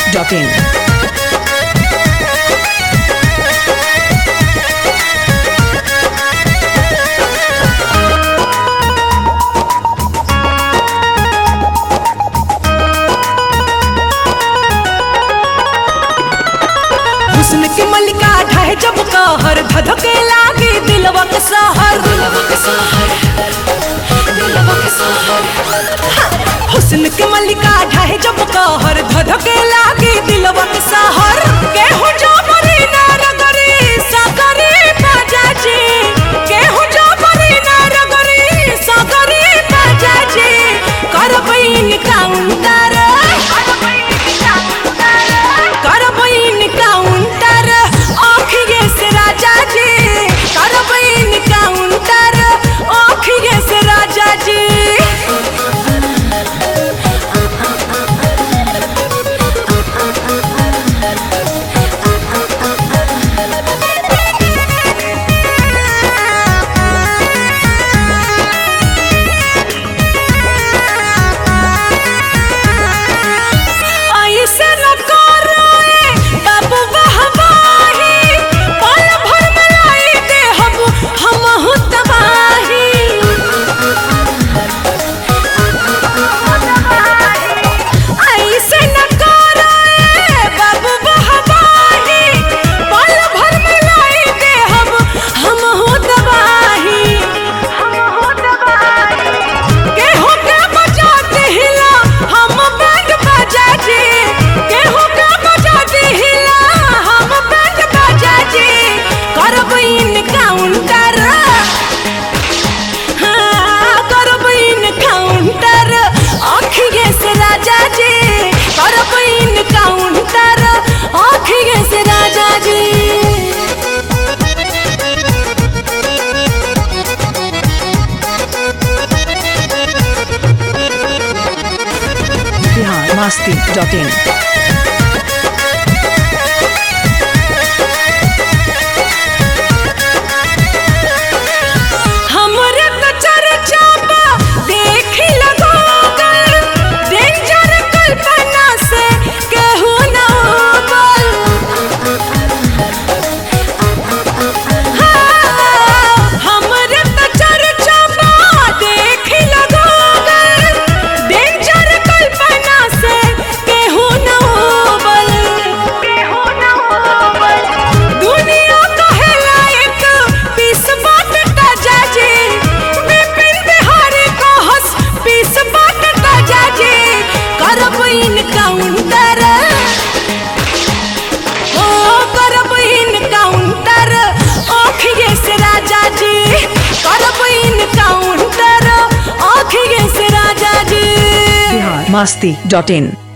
masti.in. हुस्न की मलिका ढाहे जब कहर धधके लागे दिलवा के सहर हुस्न के मलिका ढाहे जब कहर धधके लागे दिलवा के सहर केहू जो मरी ना रगरी सागरी बाजाजी केहू जो मरी ना रगरी सागरी बाजाजी करबईन काउंटर करबईन काउंटर आखिए से राजा जी करबईन काउंटर आखिए से राजा जी ऐसे न करो ए बाबू बहबाही पल भर में लाई दे हम हमहु तबाही ऐसे न करो ए बाबू बहबाही पल भर में लाई दे हम हमहु तबाही हमहु तबाही केहू के बजाते हिला हम बैंड बजा जी केहू के बजाते हिला हम बैंड बजा जी करब इन काउंटर हाँ, करब इन काउंटर आखिए से राजा जी करब इन काउंटर आखिए से राजा जी Bihar masti.in. हमरे तो चर्चा बा देखी लगोगल डेंजर कल्पना से केहू ना बोल हाँ, हमरे तो चर्चा बा देखी लगोगल डेंजर कल्पना से केहू ना बोल केहू ना बोल दुनिया कहेला एक पीस बाट ताजा जी विपिन बिहारी को हंस पीस बाट ताजा जी करब इन काउंटर ओ करब इन काउंटर आखिए से राजा जी करब इन काउंटर आखिए से राजा जी Bihar masti.in.